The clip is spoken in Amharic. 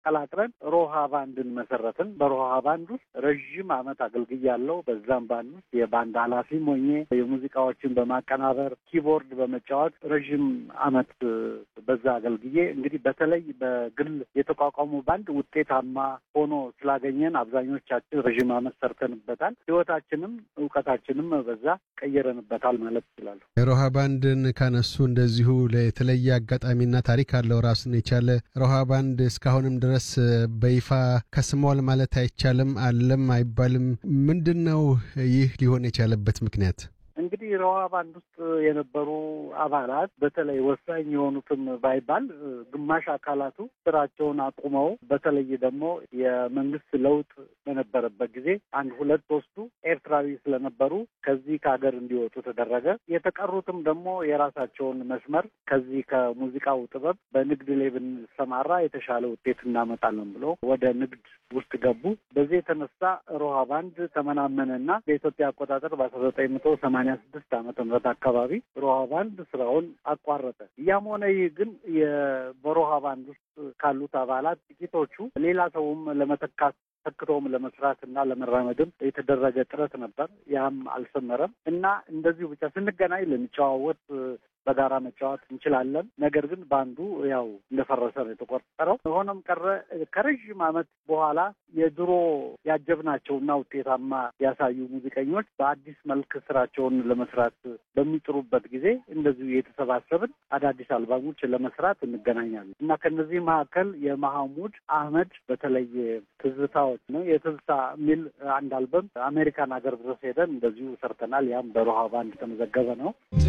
ቀላቅለን ሮሃ ባንድን መሰረትን። በሮሃ ባንድ ውስጥ ረዥም ዓመት አገልግያለሁ። በዛም ባንድ ውስጥ የባንድ ኃላፊም ሆኜ የሙዚቃዎችን በማቀናበር ኪቦርድ በመጫወት ረዥም ዓመት በዛ አገልግዬ እንግዲህ በተለይ በግል የተቋቋሙ ባንድ ውጤታማ ሆኖ ስላገኘን አብዛኞቻችን ረዥም ዓመት ሰርተንበታል። ህይወታችንም እውቀታችንም በዛ ቀየረንበታል ማለት ይችላለሁ። ሮሃ ባንድን ካነሱ እንደዚሁ የተለየ አጋጣሚና ታሪክ አለው ራሱን የቻለ ሮሃ ባንድ እስካሁንም ድረስ በይፋ ከስሟል ማለት አይቻልም፣ አለም አይባልም። ምንድን ነው ይህ ሊሆን የቻለበት ምክንያት? እንግዲህ ሮሃ ባንድ ውስጥ የነበሩ አባላት በተለይ ወሳኝ የሆኑትም ባይባል ግማሽ አካላቱ ስራቸውን አቁመው በተለይ ደግሞ የመንግስት ለውጥ በነበረበት ጊዜ አንድ ሁለት ሶስቱ ኤርትራዊ ስለነበሩ ከዚህ ከሀገር እንዲወጡ ተደረገ። የተቀሩትም ደግሞ የራሳቸውን መስመር ከዚህ ከሙዚቃው ጥበብ በንግድ ላይ ብንሰማራ የተሻለ ውጤት እናመጣለን ብሎ ወደ ንግድ ውስጥ ገቡ። በዚህ የተነሳ ሮሃ ባንድ ተመናመነና በኢትዮጵያ አቆጣጠር በአስራ ዘጠኝ መቶ ሰማንያ ስድስት ዓመተ ምህረት አካባቢ ሮሃ ባንድ ስራውን አቋረጠ። ያም ሆነ ይህ ግን በሮሃ ባንድ ውስጥ ካሉት አባላት ጥቂቶቹ ሌላ ሰውም ለመተካት ተክቶም ለመስራት እና ለመራመድም የተደረገ ጥረት ነበር። ያም አልሰመረም እና እንደዚሁ ብቻ ስንገናኝ ልንጨዋወት በጋራ መጫወት እንችላለን። ነገር ግን ባንዱ ያው እንደፈረሰ ነው የተቆጠረው። ሆኖም ቀረ ከረዥም ዓመት በኋላ የድሮ ያጀብናቸውና ውጤታማ ያሳዩ ሙዚቀኞች በአዲስ መልክ ስራቸውን ለመስራት በሚጥሩበት ጊዜ እንደዚሁ የተሰባሰብን አዳዲስ አልባሞች ለመስራት እንገናኛለን እና ከነዚህ መካከል የመሐሙድ አህመድ በተለይ ትዝታዎች ነው የትዝታ የሚል አንድ አልበም አሜሪካን ሀገር ድረስ ሄደን እንደዚሁ ሰርተናል። ያም በሮሃ ባንድ የተመዘገበ ነው።